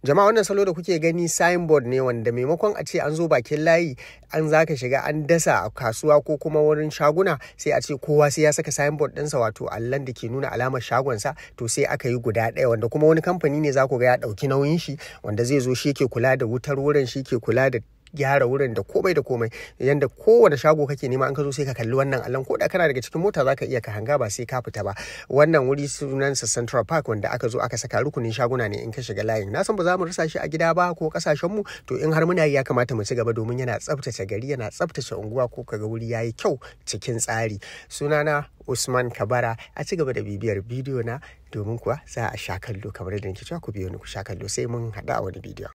jama'a wannan salo da kuke gani signboard ne wanda maimakon a ce an zo bakin layi an zaka shiga an dasa a kasuwa ko kuma wurin shaguna sai a ce kowa sai ya saka signboard ɗinsa wato allon da ke nuna alamar shagonsa to sai aka yi guda ɗaya wanda kuma wani kamfani ne za ku ga ya ɗauki nauyin shi wanda zai zo shi ke kula da wutar wurin shi ke kula da gyara wurin da komai da komai yanda kowane shago kake nema an ka zo sai ka kalli wannan allon ko da kana daga cikin mota zaka iya ka hanga ba sai ka fita ba wannan wuri sunansa Central Park wanda aka zo aka saka rukunin shaguna ne in ka shiga layin na san ba za mu rasa shi a gida ba ko kasashen mu to in har muna yi ya kamata mu ci gaba domin yana tsaftace gari yana tsaftace unguwa ko kaga wuri yayi kyau cikin tsari sunana Usman Kabara a ci gaba da bibiyar bidiyo na domin kuwa za a sha kallo kamar yadda nake cewa ku biyo ni ku sha kallo sai mun haɗu a wani bidiyo